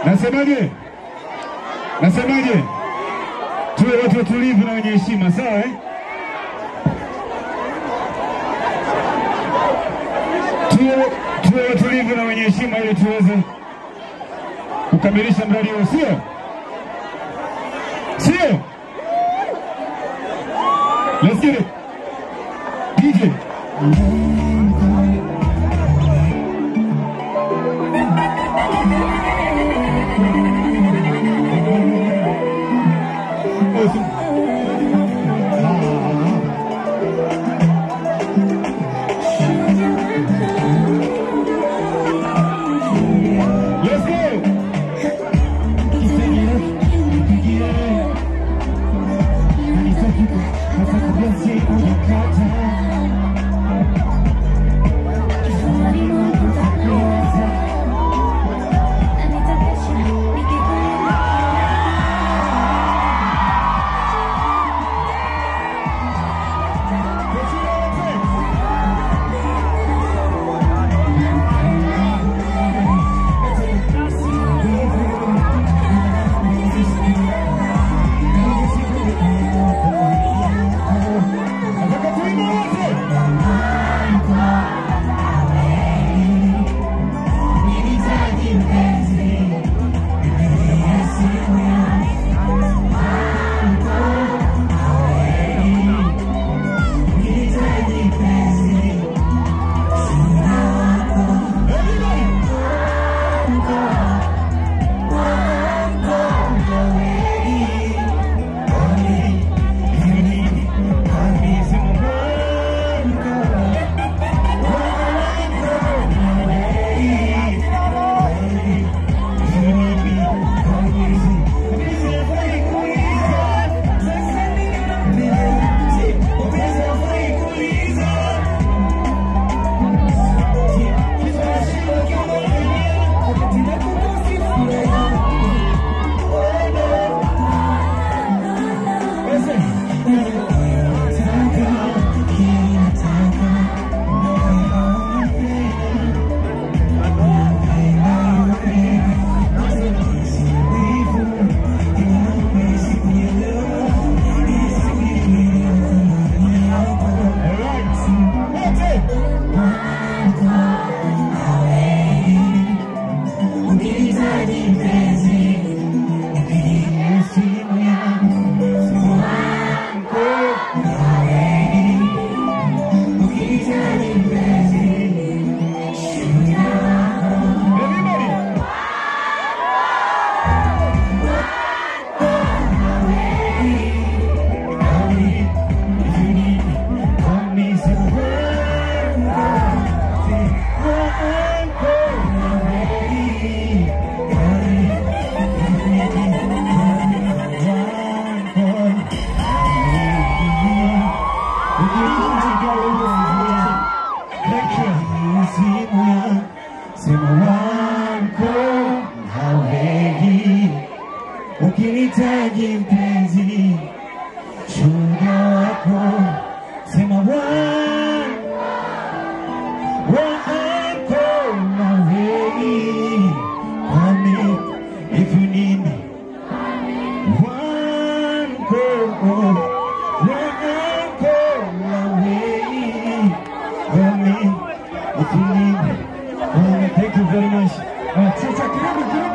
Nasemaje? Nasemaje? Tuwe watu watulivu na wenye heshima, sawa eh? Tuwe, tuwe watulivu na wenye heshima ili tuweze kukamilisha mradi huu, sio sio? Let's get it. DJ. Let's go. Nataka tuimbe wote. Alright. Wote. Everybody. Ukinitaji mpenzi, shuhuda wako, sema wangu wako na wengi, kwani if you need me, wako wako na wengi, kwani if you need me, kwani thank you very much. Uh, sasa karibu karibu